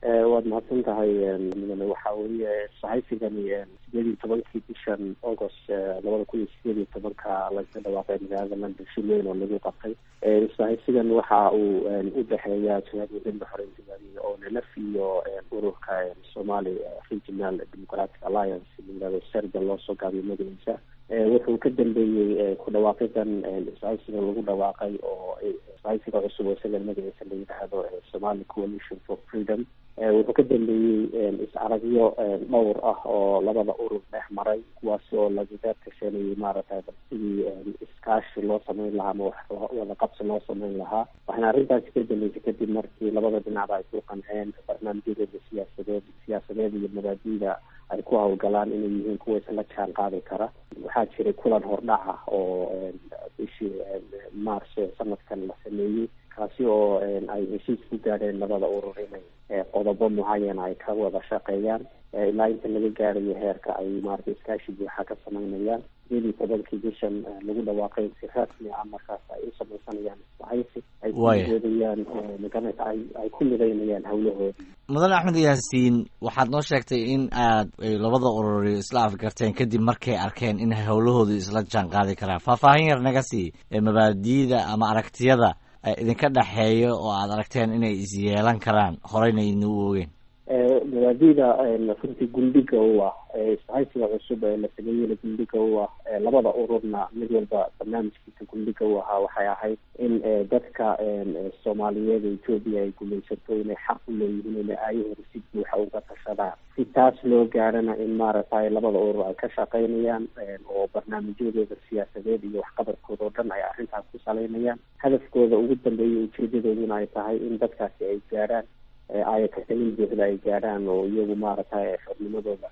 waad mahadsan tahay mudane waxa weeye sahaysigani sideed iyo tobankii bishan august labada kun iyo sideed iyo tobanka laga dhawaaqay magaalada london shil weyn oo lagu qabtay sahaysigan waxa uu udhexeeya jihad wadada xoreyntigaadiga oo nlf iyo ururka somali regional democratic alliance layirahdo serga loosoo gaabiyo magaciisa wuxuu ka dambeeyey ku dhawaaqidan sahaysiga lagu dhawaaqay oo sahaysiga cusub oo isaga magaciisa la yidhaahdo somali coalition for freedom wuxuu ka dambeeyey is-aragyo dhowr ah oo labada urur dhex maray kuwaasi oo lagaga tashanayay maaragtay sidii iskaashi loo sameyn lahaa ama wax wada qabsi loo sameyn lahaa waxaana arrintaasi ka dambeysay kadib markii labada dhinacba ay ku qanceen barnaamijyadooda siyaasadeed siyaasadeed iyo mabaadiida ay ku hawlgalaan inay yihiin kuwa isla jaan qaadi kara waxaa jiray kulan hordhaca oo bishii march sanadkan la sameeyey kaasi oo ay heshiis ku gaadheen labada urur inay qodobo mucayana ay ka wada shaqeeyaan ilaa inta laga gaarayo heerka ay maarata iskaashi buuxa ka sameynayaan sideed iyo tobankii bishan lagu dhawaaqay si rasmi ah markaas ay u samaysanayaan isbahaysi ay kudoodayaan maganata ay ay ku midaynayaan hawlahoodii mudane axmed yaasiin waxaad noo sheegtay in aad labada ururi isla afgarteen kadib markay arkeen in howlahoodu isla jaan qaadi karaan faahfaahin yar naga sii mabaadiida ama aragtiyada idinka dhexeeya oo aad aragteen inay is yeelan karaan horeyna idina u ogeen mabaadida runtii gundhiga u ah isbahaysiga cusub ee la sameeyeyna gundhiga u ah labada ururna mid walba barnaamijkiisa gundhiga u ahaa waxay ahayd in dadka soomaaliyeed ee etoobiya ay gumaysato inay xaq u leeyihiin inay aayahooda si buuxa uga tashadaan si taas loo gaarana in maaragtay labada urur ay ka shaqeynayaan oo barnaamijyadooda siyaasadeed iyo waxqabadkooda oo dhan ay arrintaas ku saleynayaan hadafkooda ugu dambeeya ujeedadooduna ay tahay in dadkaasi ay gaarhaan ayakasanin buuxda ay gaadhaan oo iyagu maaragtay xornimadooda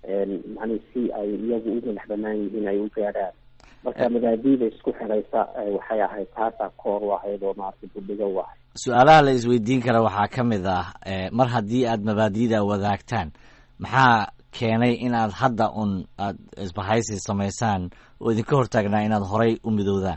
macni si ay iyagu u madax banaan yihiin ay u gaadhaan marka mabaadiida isku xiraysa waxay ahayd taasaa koor u ahayd oo maaragtay budhiga u ahayd su-aalaha la isweydiin kara waxaa ka mid ah mar haddii aad mabaadiida wadaagtaan maxaa keenay in aad hadda un aad isbahaysi samaysaan oo idinka hortaagnaa inaad horay u midoodaan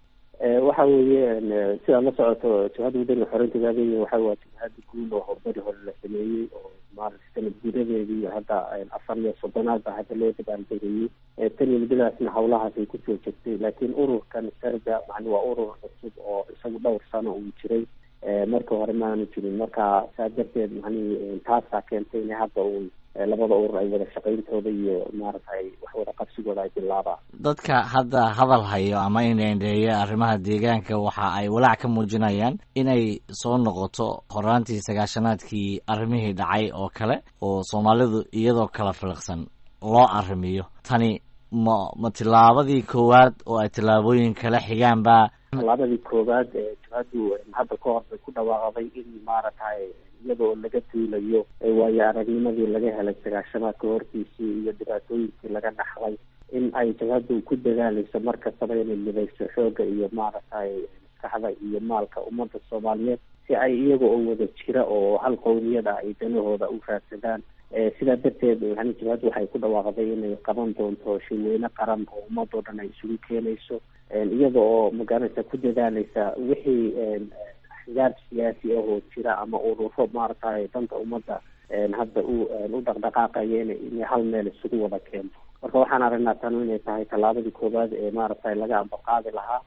waxa weeye sidaad la socoto jabhadda wadaniga xoreyntigaadiga waxa waa jabhada guud oo howlbari hore la sameeyey oo maarata sanad guuradeedii hadda afar iyo soddonaad ba hadda loo dabaaldegayey tan iyo muddadaasna hawlahaas ay kusoo jirtay laakiin ururkan serga macni waa urur cusub oo isagu dhowr sano uu jiray marka hore maanu jirin marka saa darteed macnihi taasaa keentay in hadda uun labada urur ay wada shaqayntooda iyo maaragtay wax wada qabsigooda ay bilaabaan dadka hadda hadal hayo ama indheendheeya arrimaha deegaanka waxa ay walaac ka muujinayaan inay soo noqoto horaantii sagaashanaadkii arrimihii dhacay oo kale oo soomaalidu iyadoo kala filiqsan loo arrimiyo tani ma ma tillaabadii koowaad oo ay tillaabooyin kala xigaan ba tillaabadii koowaad jabhaddu hadda ka hor bay ku dhawaaqday in maaragtay iyadoo laga duulayo waayo aragnimadii laga helay sagaashanaadka hortiisii iyo dhibaatooyinkii laga dhaxlay in ay jabhaddu ku dadaalayso mar kastaba inay midayso xoogga iyo maaragtay maskaxda iyo maalka ummadda soomaaliyeed si ay iyaga oo wada jira oo hal qowmiyad ah ay danahooda u raadsadaan sidaa darteed yani jabhaddu waxay ku dhawaaqday inay qaban doonto shirweyne qaran oo ummadoo dhan ay isugu keenayso iyada oo magaranaysa ku dadaalaysa wixii xigaar siyaasi ah oo jira ama ururo maaragtay danta ummadda hadda u u dhaqdhaqaaqaya ina inay hal meel isugu wada keento marka waxaan aragnaa tanu inay tahay tallaabadii koowaad ee maaragtay laga ambaqaadi lahaa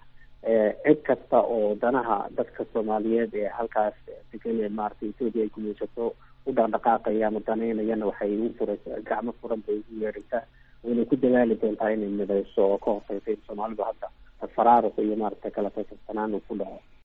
cid kasta oo danaha dadka soomaaliyeed ee halkaas degan ee maaragtay etoobiya ay gumaysato u dhaqdhaqaaqaya ama danaynayana waxay ugu furaysa gacmo furan bay ugu yeeraysaa waynay ku dadaali doontaa inay midayso oo ka hortaysa in soomaalidu hadda faraaruq iyo maaragtay kala tasabsanaan uu ku dhaco